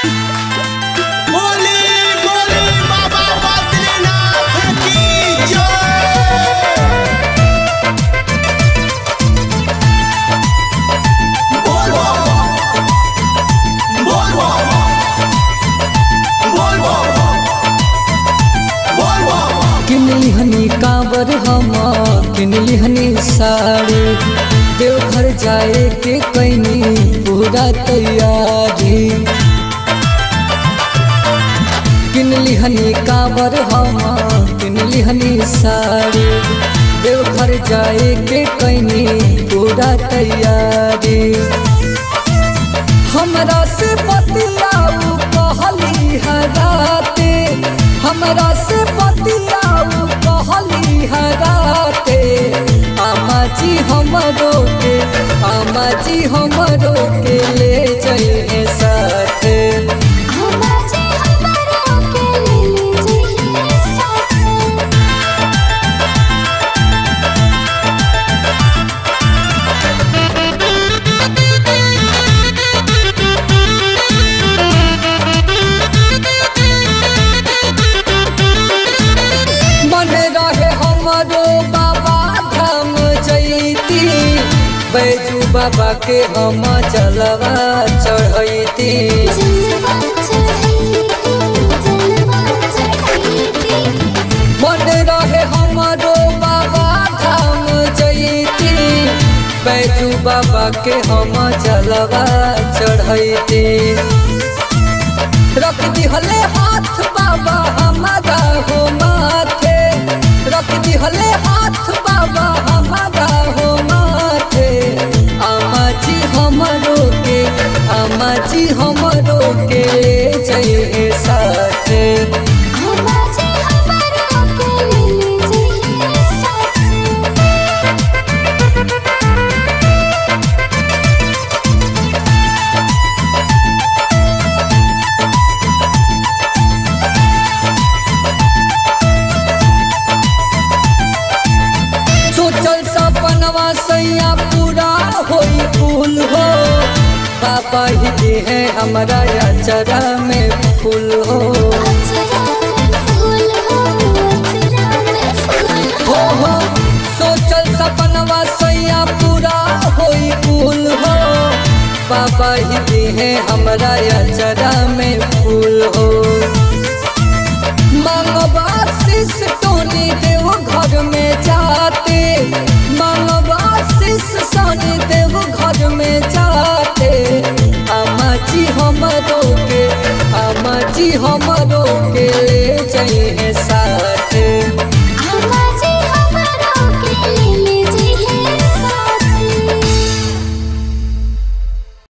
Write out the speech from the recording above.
बोली बोली बाबा बद्रीनाथ की जय बोल बाबा बोल बाबा बोल बाबा बोल बाबा किनली हनी कांवर हम किनली हनी साड़ी देवघर जाए के कैनी पूरा तैयारी किनली हनी कांवर हम किनली हनी साड़ी देवघर जाए के कैनी पूरा तैयारी हमरा से बतियाऊ कहली हराते हमरा से बतियाऊ कहली हराते आमा जी हमरो के आमा जी हमरो के ले जाइए साथे हमारे हमारा के ले लीजिए साथ मन रहे हमरो बाबा धाम जैती बैजू बाबा के हम जलवा चढ़ैती जलवा चढ़ाई जलवा चढ़ाई मन रहे हमरो बाबा धाम जैती बैजू बाबा के हम जलवा चढ़ैती रख दिहले हाथ बाबा हमारा हो माथे रख दिहले हाथ बाबा हमारा हो माथे आमा जी हमरो के आमा जी हमरो के ले जाइए साथे हमारे हमारा के ले लीजिए साथ सोचल सपनवा सैया पूरा होई फूल हो पापा ही दे है हमारा अचरा में फूल हो अचरा में फूल हो अचरा में फूल हो हो सोचल सपनवा सैया पूरा होई फूल हो पापा ही दे है हमारा अचरा में फूल हो मांगवा शिष टोनी देव घर में जाते मांगवा शिष सोनी देव घर में जाते आमा जी हमरो के आमा जी हमरो के ले